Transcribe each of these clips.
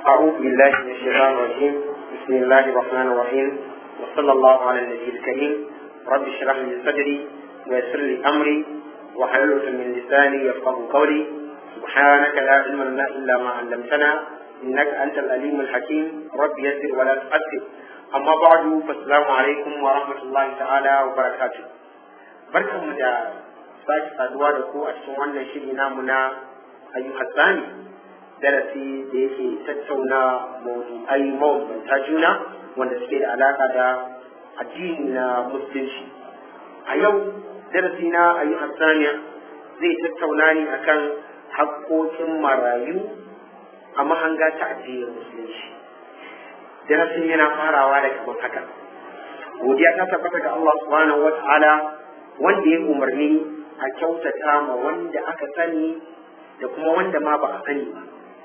أعوذ بالله من الشيطان الرجيم بسم الله الرحمن الرحيم وصلى الله على النبي الكريم رب اشرح لي صدري ويسر لي أمري واحلل عقدة من لساني يفقه قولي سبحانك لا علم لنا إلا ما علمتنا إنك أنت الأليم الحكيم رب يسر ولا تؤثر أما بعد فالسلام عليكم ورحمة الله تعالى وبركاته بركة مدى sake saduwa da ku a cikin wannan shiri namu na ayyukan tsani darasi da yake tattauna mawdu'ai mabambanta juna wanda suke da alaka da addini na musulunci a yau darasi na ayyukan tsani zai tattauna ne akan haƙƙoƙin marayu a mahanga ta addinin musulunci darasin yana farawa da kamar haka godiya ta tabbata ga Allah subhanahu wa ta'ala wanda ya umarni a kyautata ma wanda aka sani da kuma wanda ma ba a sani ba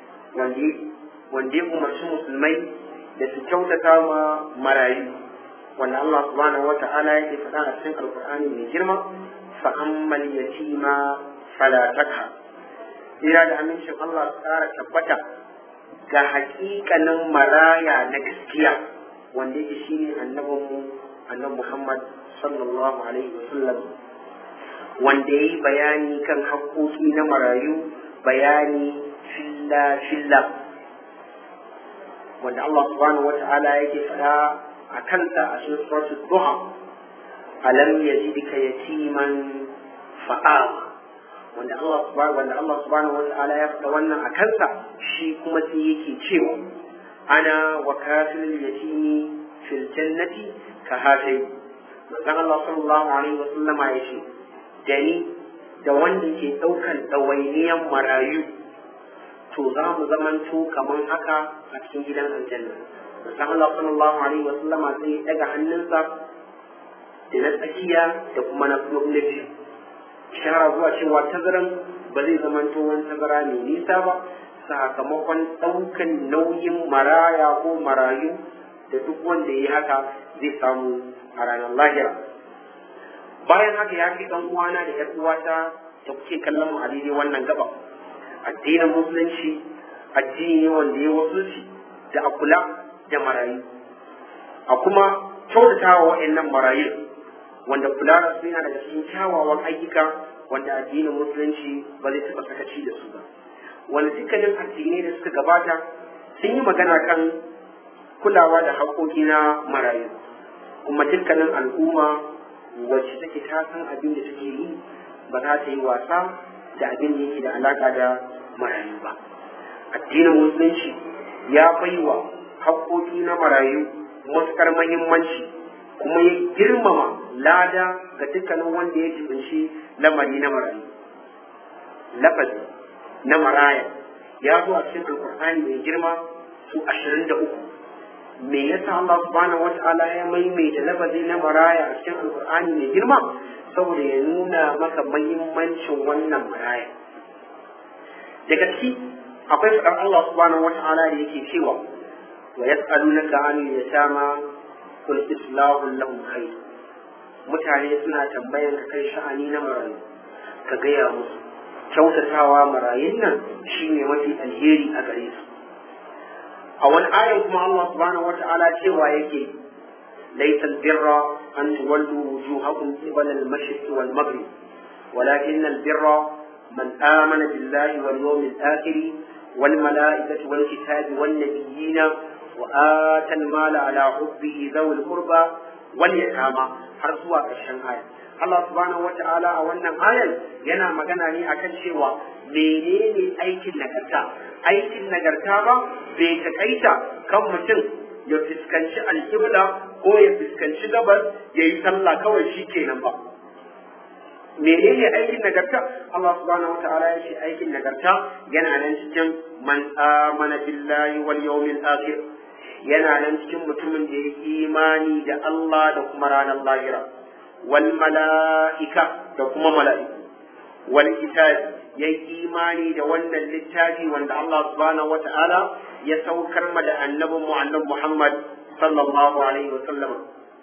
wanda ya umarci musulmai da su kyautata ma marayu wanda Allah subhanahu wa ta'ala yake faɗa a cikin alkur'ani mai girma fa ammal yatima fala takha ira da amincin Allah su ƙara tabbata ga haƙiƙanin maraya na gaskiya wanda yake shine annabinmu annabi Muhammad sallallahu alaihi wasallam wanda ya yi bayani kan haƙoƙi na marayu bayani filla-filla wanda Allah subhanahu wa ta'ala yake faɗa a kansa a cikin suratul duha alam yajidka yatiman fa'a wanda Allah subhanahu wanda Allah subhanahu wa ta'ala ya faɗa wannan a kansa shi kuma sai yake cewa ana wa kafilul yatimi fil jannati ka hatai manzon Allah sallallahu alaihi wa sallama ya ce da ni da wanda ke ɗaukan ɗawainiyan marayu to za mu zamanto kamar haka a cikin gidan aljanna musan Allah sallallahu alaihi wa sallama zai daga hannunsa da na tsakiya da kuma na na biyu shara zuwa cewa tazaran ba zai zamanto wani tazara mai nisa ba sakamakon ɗaukan nauyin maraya ko marayu da duk wanda ya yi haka zai samu a ranar lahira bayan haka ya fi ɗan uwana da ‘yar uwata da kuke kallon mu a daidai wannan gaba addinin musulunci addini ne wanda ya wasulci da a kula da marayu a kuma kyautata wa wa'annan marayu wanda kula da su yana daga cikin kyawawan ayyuka wanda addinin musulunci ba zai taɓa sakaci da su ba wanda dukkanin addinai da suka gabata sun yi magana kan kulawa da haƙoƙi na marayu kuma dukkanin al'umma wacce take ta san abin da take yi ba za ta yi wasa da abin da yake da alaka da marayu ba addinin musulunci ya baiwa haƙƙoƙi na marayu matuƙar mahimmanci kuma ya girmama lada ga dukkanin wanda ya jibinci lamari na marayu lafazi na maraya ya zo a cikin alƙur'ani mai girma su ashirin da uku me yasa Allah subhanahu wata'ala ya maimaita lafazi na maraya a cikin alkur'ani mai girma saboda ya nuna maka mahimmancin wannan maraya daga ciki akwai faɗar Allah subhanahu wata'ala da yake cewa wa yas'alunaka 'anil yatama qul islahu lahum khair mutane suna tambayan ka kai sha'ani na marayu ka gaya musu kyautatawa marayun nan shine mafi alheri a gare su a wani ayan kuma Allah subhanahu wa ta'ala cewa yake laysa albirra an tuwallu wujuhakum qibala al-mashriq wal maghrib walakin albirra man amana billahi wal yawmil akhir wal malaikati wal kitabi wan nabiyyin wa ata al-mala ala hubbihi dhawil qurba wal yatama har zuwa ƙarshen aya Allah subhanahu wa ta'ala a wannan ayan yana magana ne akan cewa menene aikin nagarta aikin nagarta ba bai takaita kan mutum ya fuskanci alƙibla ko ya fuskanci gabas ya yi sallah kawai shi kenan ba menene aikin nagarta Allah subhanahu wataala ya ce aikin nagarta yana nan cikin man amana billahi wal yawmil akhir yana nan cikin mutumin da ya imani da Allah da kuma ranar lahira wal mala'ika da kuma mala'iku wal kitabi ya yi imani da wannan littafi wanda Allah subhanahu wata'ala ya saukar ma da annabin mu annabi Muhammad sallallahu alaihi wa sallam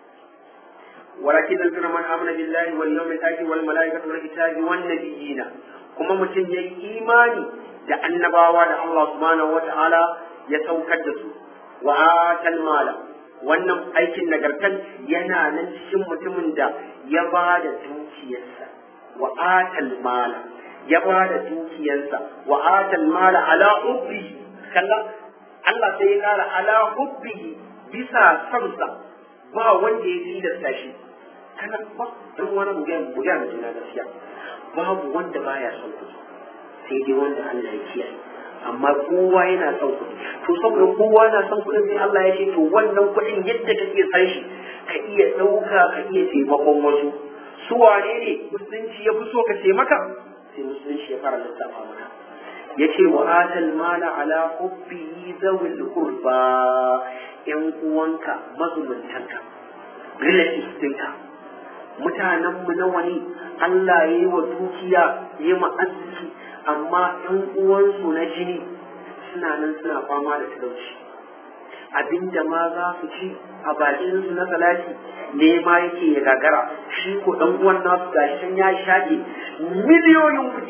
walakin albirra man amana billahi wal yawmil akhir wal malaikati wal kitabi wan nabiyina kuma mutum ya yi imani da annabawa da Allah subhanahu wata'ala ya saukar da su wa atal mala wannan aikin nagartan yana nan cikin mutumin da ya ba da dukiyarsa wa atal mala ya ba da dukiyarsa wa atal mala ala hubbi kalla Allah sai ya kara ala hubbi bisa sansa ba wanda ya tilasta shi kana ba dan wani bugan bugan da gaskiya babu wanda baya son kuɗi sai dai wanda Allah ya kiyaye amma kowa yana son kuɗi to saboda kowa na son kuɗin sai Allah ya ce to wannan kuɗin yadda kake san shi ka iya ɗauka ka iya taimakon wasu su wane ne musulunci ya fi so ka taimaka sai musulunci ya fara lissafa maka ya ce wa atal mala ala hubbihi zawil qurba yan uwanka mazumuntanka relatives ɗinka mutanenmu nawa ne Allah ya yi wa dukiya ya yi arziki amma ‘yan uwansu na jini suna nan suna fama da talauci abinda ma za su ci a bakinsu na salati ne ma yake ya gagara shi ko ɗan uwan nasu gashi ya shaɗe miliyoyin kuɗi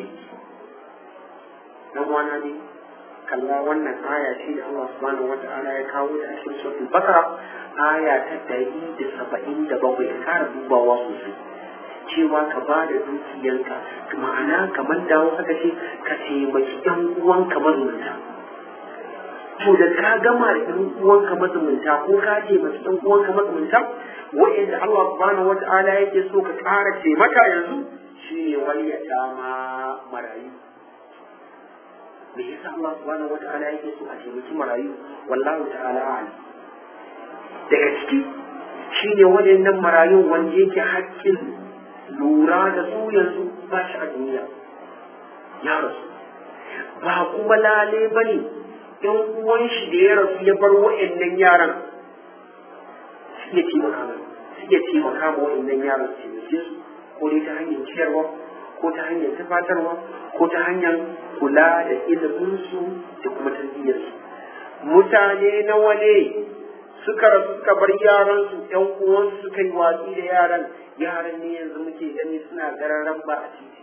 dan uwana ne kalla wannan aya ce da Allah subhanahu wata'ala ya kawo ta a cikin suratul bakara aya ta ɗari da saba'in da bakwai ka kara dubawa sosai cewa ka ba da dukiyanka ma'ana kamar dawo haka ce ka taimaki ɗan uwanka mazumunta to da ka gama da ɗan uwanka mazumunta ko ka taimaki ɗan uwanka mazumunta wa'inda Allah subhanahu wata'ala yake so ka ƙara taimaka yanzu shi ne waliyata ma marayu me yasa Allah subhanahu wata'ala yake so a taimaki marayu wallahu ta'ala a'lam daga ciki shine waɗannan marayun wanda yake haƙƙin lura da su yanzu ba shi a duniya ya rasu ba kuma lale ba ne ɗan uwan shi da ya rasu ya bar wa'annan yaran su iya taimaka mai su iya taimaka ma wa'annan yaran su taimake su ko dai ta hanyar ciyarwa ko ta hanyar tufatarwa ko ta hanyar kula da iliminsu da kuma tarbiyyarsu mutane nawa ne suka rasu suka bar yaransu ƴan uwansu suka yi watsi da yaran yaran ne yanzu muke gani suna gararan ba a titi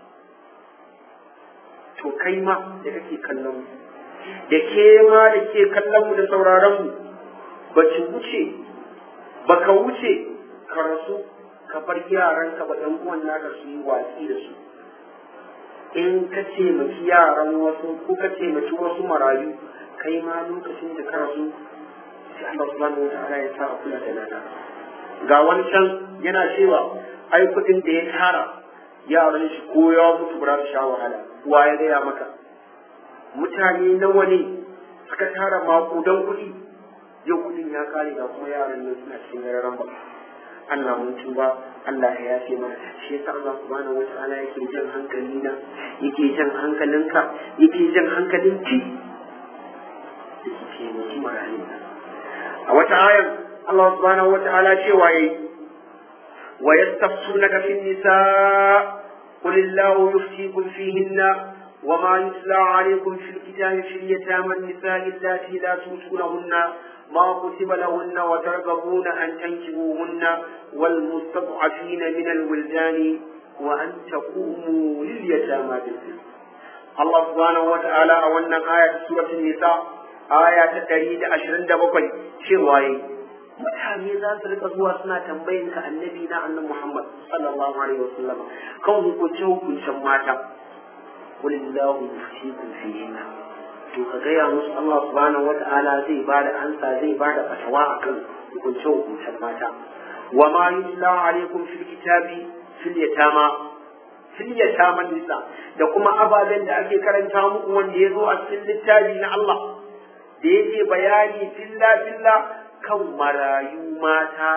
to kai ma da kake kallon mu da ke ma da ke kallon mu da sauraron mu ba ci wuce ba ka wuce ka rasu ka bar yaran ka ba ɗan uwan naka su yi watsi da su in ka taimaki yaran wasu ko ka taimaki wasu marayu kai ma lokacin da ka rasu sai Allah subhanahu wa ta'ala ya sa a kula da nana ga wani can yana cewa ai kuɗin da ya tara yaran shi ko ya mutu ba su sha wahala wa ya gaya maka mutane nawa ne suka tara makudan kuɗi yau kuɗin ya kare ga kuma yaran nan suna cikin yararan ba Allah mun tuba Allah ya yafe mana shi yasa Allah subhanahu wa ta'ala yake jan hankali na yake jan hankalinka yake jan hankalinki yake taimaki marayu a wata ayar Allah subhanahu wa ta'ala cewa yayi wa yastafsunaka fin nisa qul illahu yuftikum fihinna وما يتلى عليكم في الكتاب في اليتامى النساء اللاتي لا تؤتونهن ما كتب لهن وترغبون أن تنكبوهن والمستضعفين من الولدان وأن تقوموا لليتامى بالقسط الله سبحانه وتعالى أولنا آية سورة النساء aya ta ɗari da ashirin da bakwai cewa yi mutane za su rika zuwa suna tambayin ka annabi na annabi Muhammad sallallahu alaihi wasallam kan hukunce hukuncen mata kulillahu yufikum fihinna to ka gaya musu Allah subhanahu wata'ala zai ba da ansa zai ba da fatawa akan hukunce hukuncen mata wa ma yutla alaikum fil kitabi fil yatama fil yatama nisa da kuma ababen da ake karanta muku wanda ya zo a cikin littafi na Allah da yake bayani filla filla kan marayu mata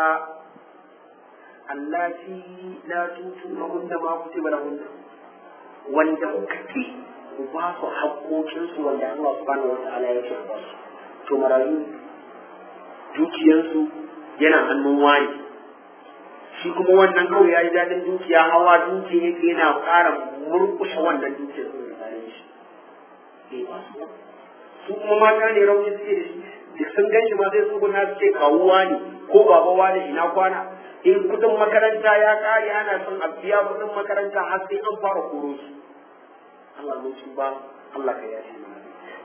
allati la tutuna hunna ma kutiba lahunna wanda kuka ki ku ba su haƙoƙinsu wanda Allah subhanahu wata'ala ya ce ba su to marayu dukiyarsu yana hannun wani shi kuma wannan kawai ya yi daɗin dukiya hawa dukiya yake yana ƙara murƙushe wannan dukiyar su da shi su kuma mata ne rauni suke da shi da sun gan shi ma sai su guna su ce kawuwa ne ko babawa da ina kwana in kudin makaranta ya kare ana son a biya kudin makaranta har sai an fara koro su Allah mun su ba Allah ka yafe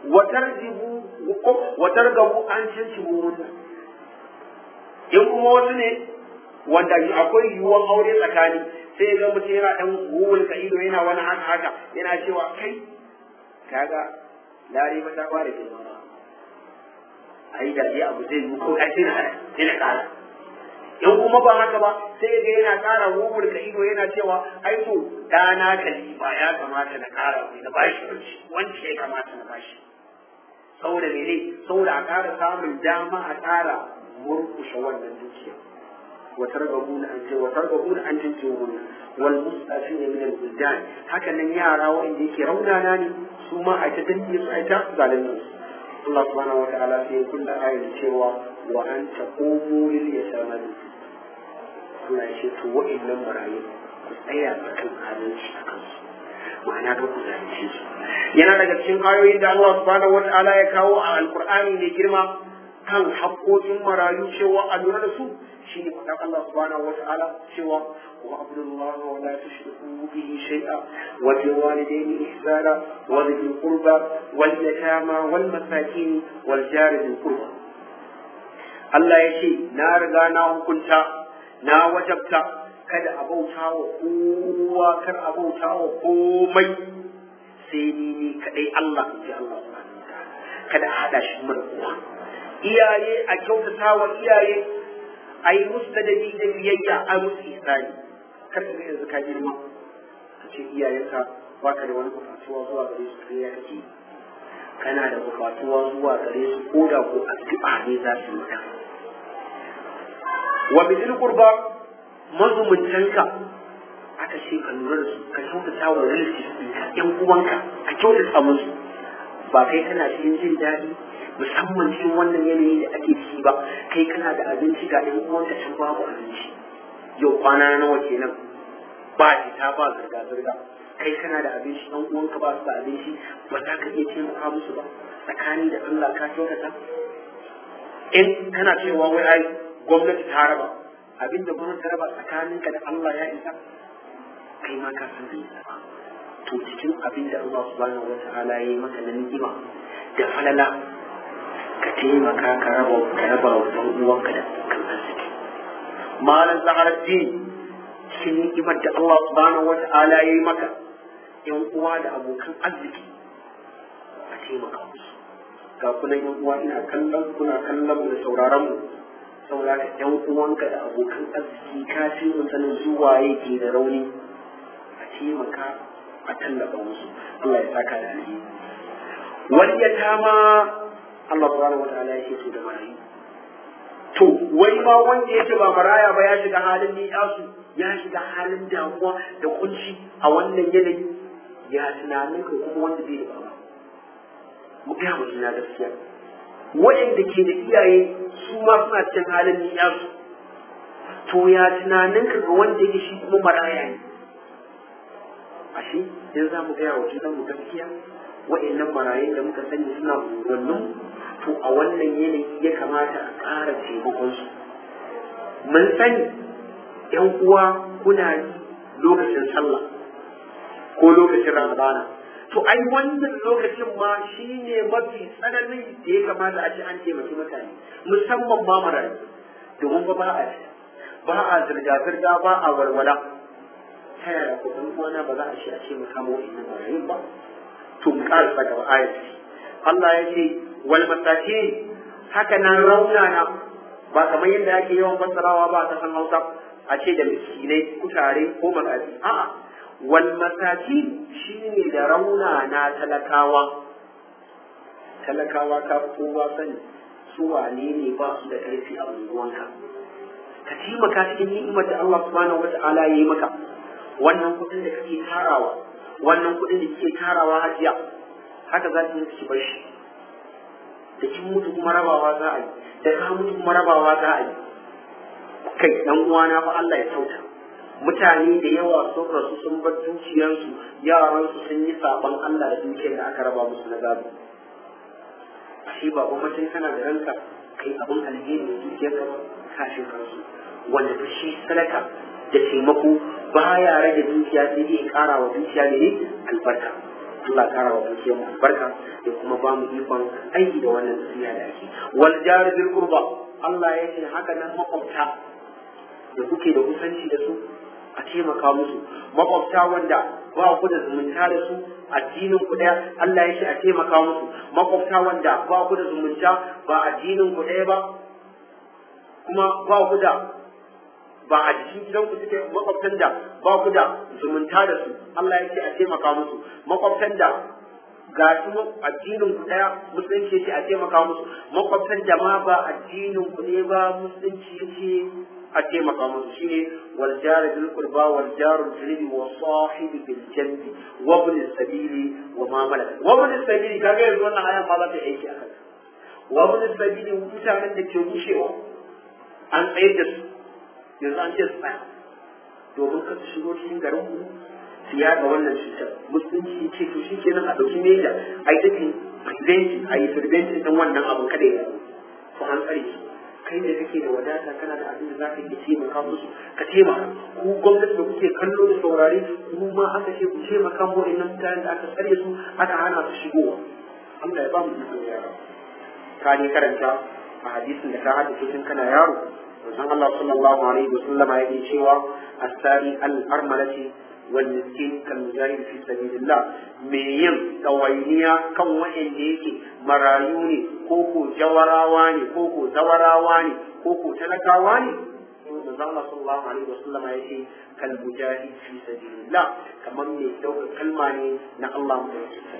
wa tarjibu wa targabu an tantibu munna in kuma wasu ne wanda akwai yiwuwar aure tsakani sai ya ga mutum yana dan gugun ka ido yana wani haka haka yana cewa kai kaga lare ba ta fara ke zama ai da dai abu zai yi ko ai sai na sai na kara in kuma ba haka ba sai ga yana kara gugun ka ido yana cewa ai to dana kalifa ya kamata na kara mai na bashi wanci wanci ya kamata na bashi saboda mene saboda a kara samun dama a kara murkushe wannan dukiya وترغبون أن وترغبون أن تنجوهن والمستعفين من البلدان هكذا يارا وإن ديك رونا ناني ثم أتدني سعيتا ظالمين الله سبحانه وتعالى في كل آية سوى وأن تقوموا لليتامى Allah ya ce to wa'annan marayu ku tsaya akan adalci a kansu ma'ana ka ku zalunce su yana daga cikin ayoyin da Allah subhanahu wata'ala ya kawo a alqur'ani mai girma kan haƙƙoƙin marayu cewa a lura da su shine faɗan Allah subhanahu wata'ala cewa wa abdullah wa la tushriku bihi shay'a wa bil walidayni ihsana wa dhil qurba wal yatama wal masakin wal jari dhil qurba Allah ya ce na riga na hukunta na wajabta kada a bauta wa kowa kar a bauta wa komai sai ni ni kadai Allah in ji Allah subhanahu wata'ala kada a hada shi mana kowa iyaye a kyautata wa iyaye a yi musu ladabi da biyayya a musu isani kar ka ga yanzu ka girma ka ce iyayenka ba ka da wani bukatuwa zuwa gare su kai ya kake kana da bukatuwa zuwa gare su ko da ko addu'a ne za su maka wa bidil qurba mazumuntanka aka ce ka lura da su ka kyautata wa relatives ɗinka ƴan uwanka ka kyautata musu ba kai kana cikin jin daɗi musamman cikin wannan yanayi da ake ciki ba kai kana da abinci ga ɗan uwanka can babu abinci yau kwana nawa kenan ba fita ba zirga zirga kai kana da abinci ɗan uwanka ba su da abinci ba za ka iya taimaka musu ba tsakani da Allah ka kyautata in kana cewa wai ai gwamnati ta raba abin da gwamnati ta raba tsakaninka da Allah ya isa kai ma ka san bai isa ba to cikin abin da Allah subhanahu wa ta'ala ya yi maka na ni'ima da falala ka taimaka ka raba ka raba wa ɗan uwanka da kan arziki malam zaharaddin cikin ni'imar da Allah subhanahu wa ta'ala ya yi maka yan uwa da abokan arziki a taimaka musu ga kuna yan uwa ina kallon kuna kallon mu da sauraron mu saboda yan uwanka da abokan arziki ka fi mu sanin zuwa yake da rauni a taimaka a tallafa musu Allah ya saka da alheri wani ya tama Allah subhanahu wa ta'ala yake so da marayu to wai ma wanda yake ba maraya ba ya shiga halin ni yasu ya shiga halin damuwa da kunci a wannan yanayi ya tunanin ka kuma wanda bai da baba mu ga mu na gaskiya waɗanda ke da iyaye su ma suna cikin halin ni yasu to ya tunanin ka ga wanda yake shi kuma maraya ne ashe in za mu gaya wa junan mu gaskiya wa'annan marayun da muka sani suna unguwannin to a wannan yanayi ya kamata a ƙara taimakon su mun sani yan uwa kuna yi lokacin sallah ko lokacin ramadana to ai wannan lokacin ma shine mafi tsananin da ya kamata a ce an taimaki mutane musamman ma marayu domin ba ba a ba a zirga-zirga ba a walwala ta yaya ko ɗan uwana ba za a ce a ce mu samu wa'annan marayun ba to mu ƙarasa gaba ayat Allah ya ce wal masakin haka nan raunana ba kamar yadda ake yawan fassarawa ba ta san Hausa a ce da miskinai kutare ko makafi a'a wal masakin shine da raunana talakawa talakawa ka kowa sani su wane ne ba su da ƙarfi a unguwanka ka taimaka cikin ni'imar da Allah subhanahu wata'ala ya yi maka wannan kuɗin da kake tarawa wannan kuɗin da kike tarawa hajiya haka za ki yi bar shi da kin mutu kuma rabawa za a yi da ka mutu kuma rabawa za a yi kai dan uwana fa Allah ya sauta mutane da yawa sun rasu sun bar dukiyarsu yaransu sun yi saban Allah da dukiyar da aka raba musu na gado ashe ba gwamnatin kana da ranka kai abin alheri da dukiyar ka kashin kansu wanda ta shi sadaka da taimako baya rage dukiya sai dai kara wa dukiya ne albarka Allah kara wa dukiyar mu albarka da kuma ba mu ikon aiki da wannan nasiha da ake wal jar bil qurba Allah ya ce haka nan makwabta da kuke da kusanci da su a taimaka musu makwabta wanda ba ku da zumunta da su addinin ku daya Allah ya ce a taimaka musu makwabta wanda ba ku da zumunta ba addinin ku daya ba kuma ba ku da ba a cikin gidan ku suke makwabtan da ba ku da zumunta da su Allah ya ce a taimaka musu makwabtan da ga su addinin ku daya musulunci yace a taimaka musu makwabtan da ma ba addinin ku ne ba musulunci yace a taimaka musu shine wal jar bil qurba wal jar al junubi wa sahibi bil janbi wa ibn sabili wa ma malakat wa ibn sabili kaga yanzu wannan ayan ba za ta aiki akan wa ibn sabili mutanen da ke rushewa an tsayar da su yanzu an ce su tsaya domin ka su shigo cikin garin mu su yaɗa wannan cutar musulunci ce to shi kenan a ɗauki meja a yi tafi prevention a yi prevention ɗin wannan abin kada ya faru to an tsare su kai da kake da wadata kana da abin da za ka iya taimaka musu ka taimaka ku gwamnati da kuke kallo da saurare ku ma aka ce ku taimaka mu wa'annan mutanen da aka tsare su aka hana su shigowa Allah ya ba mu ikon yara ka ne karanta a hadisin da ka haddace tun kana yaro manzon Allah sallallahu alaihi wa sallama yake cewa asari al-armalati wal miskin kal mujahid fi sabilillah me yin tawainiya kan wa'anda yake marayu ne ko ko jawarawa ne ko ko zawarawa ne ko ko talakawa ne manzon Allah sallallahu alaihi wa sallama yake kal mujahid fi sabilillah kamar me dauka kalma ne na Allah mu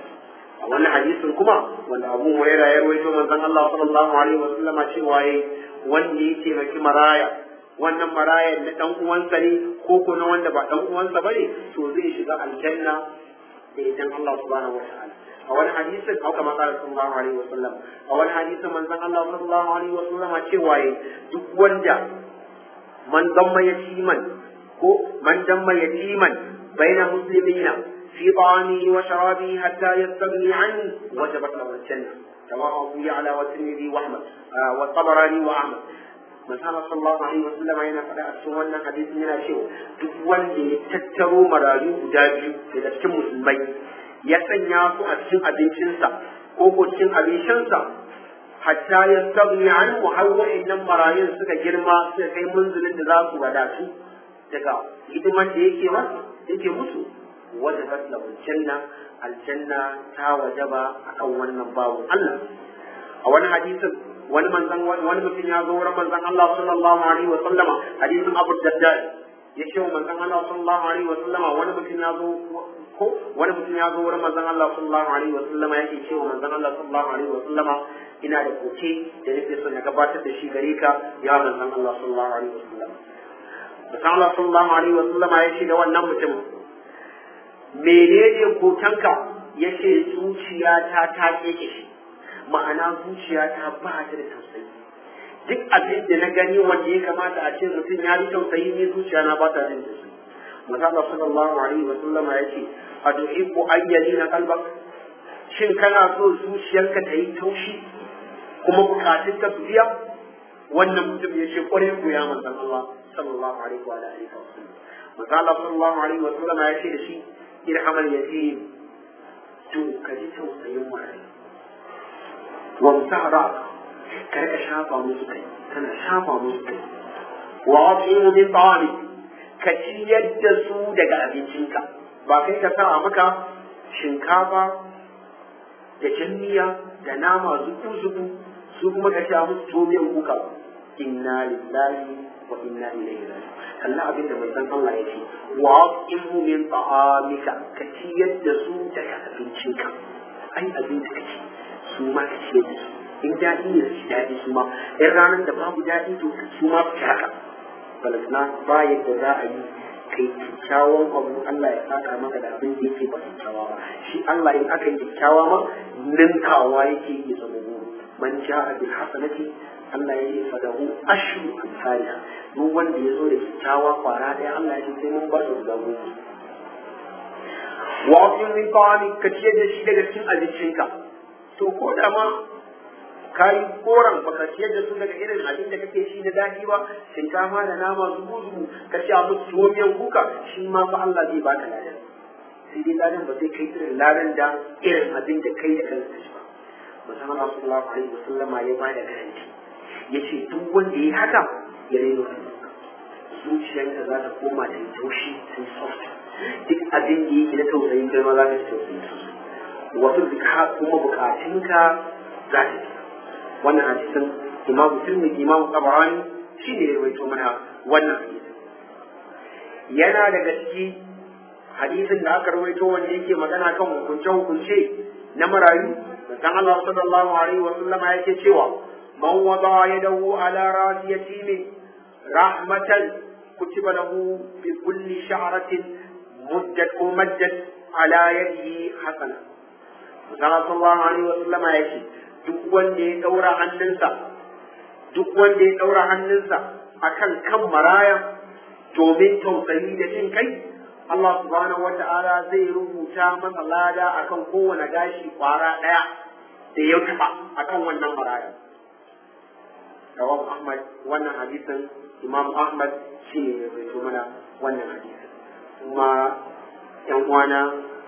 a wannan hadisin kuma wanda Abu Hurairah ya rawaito manzon Allah sallallahu alaihi wa sallama cewa yayi wanda ya taimaki maraya wannan marayan na dan uwansa ne ko ko na wanda ba dan uwansa bane to zai shiga aljanna da idan Allah subhanahu wataala a wani hadisin haka kama kala sallallahu alaihi wasallam a wani hadisin manzon Allah sallallahu alaihi wasallam cewa yayi duk wanda man damma yatiman ko man damma yatiman baina muslimina fi ta'amihi wa sharabihi hatta yastaghni anhu wajabat lahu aljanna رواه أبو يعلى والترمذي وأحمد والطبراني وأحمد manzana sallallahu alaihi wasallam yana faɗa a cikin wannan hadisin yana cewa duk wanda ya tattaro marayu guda biyu daga cikin musulmai ya sanya su a cikin abincinsa ko ko cikin abincinsa hatta ya sabni an mu har wa'annan marayun suka girma suka kai munzulin da za su wadatu daga hidiman da yake wa yake musu wajabat lahu janna aljanna ta wajaba akan wannan babu Allah a wani hadisin wani manzan wani mutum ya zo wurin manzan Allah sallallahu alaihi wa sallama hadisin Abu Darda ya ce wa manzan Allah sallallahu alaihi wa sallama wani mutum ya zo ko wani mutum ya zo wurin manzan Allah sallallahu alaihi wa sallama yake ce wa manzan Allah sallallahu alaihi wa sallama ina da koke da nake son ya gabatar da shi gare ka ya manzan Allah sallallahu alaihi wa sallama manzan Allah sallallahu alaihi wa sallama ya ce da wannan mutum menene kotanka ya ce zuciyata ta keke shi ma'ana zuciyata ba ta da tausayi duk abin da na gani wanda ya kamata a ce mutum ya ji tausayi ne zuciya na ba ta jin tausayi Muhammad sallallahu alaihi wa sallam ya ce a tuhibbu ayyali na kalbak shin kana so zuciyarka ta yi taushi kuma bukatun ka su biya wannan mutum ya ce kwarai ku ya manzon Allah sallallahu alaihi wa alihi wa sallam Muhammad sallallahu alaihi wa sallam ya ce da shi irhamal yatim to ka ji tausayin marayu وامسح رأسه كرك شافا مسكي كان شافا مسكي وأطعم من طعامك كتي يدسو دقا أبنشنك باقي كسا مكا شنكافا da janniya da nama zuku-zuku su kuma ka sha musu tomiyan kuka inna lillahi wa inna ilaihi raji'un kalla abin da manzon Allah ya ce wa aqimu min ta'amika ka ciyar da su daga abincinka ai abin da kake su ma ka ciyar da su in daɗi ne su daɗi su ma in ranar da babu daɗi to su ma su haka balasna ba yadda za a yi kai kyakkyawan abu Allah ya saka maka da abin da yake ba kyakkyawa ba shi Allah in aka yi kyakkyawa ma ninkawa yake yi zama goro man ja'a bil hasanati Allah ya ce fadahu ashru amsalha duk wanda ya zo da kyakkyawa kwara ɗaya Allah ya ce sai mun ba shi guda goma wa min qani ka ciyar da shi daga cikin abincinka to ko da ma ka yi koran baka ciyar da su daga irin abin da kake shi da daɗi ba shinkafa da nama zubu zubu ka ci abu tuwo miyan kuka shi ma fa Allah zai baka ladan sai dai ladan ba zai kai irin ladan da irin abin da kai da kanka shi ba musamman Allah sallallahu alaihi wasallama ya ba da garanti yace duk wanda ya haka ya reno zuciyarka za ta koma ta yi taushi ta yi soft duk abin da yake na tausayin kai ma za ka ji tausayin su wasu zika kuma bukatunka za ta ji wannan hadisin imamu tirmidhi imamu tabarani shi ne ya rawaito mana wannan hadisin yana daga ciki hadisin da aka rawaito wanda yake magana kan hukunce hukunce na marayu dan Allah sallallahu alaihi wa sallama yake cewa man wada yadahu ala rasi yatimin rahmatan kutiba lahu bi kulli sha'ratin muddat umaddat ala yadihi hasana dan sallallahu alaihi wa sallama yake duk wanda ya daura hannunsa duk wanda ya daura hannunsa akan kan maraya domin tausayi da jin kai Allah subhanahu wata'ala zai rubuta masa lada akan kowane gashi kwara ɗaya da ya taɓa akan wannan maraya. Rawab Ahmad wannan hadisin Imam Ahmad shi ne ya rubuto mana wannan hadisin. Kuma ‘yan uwana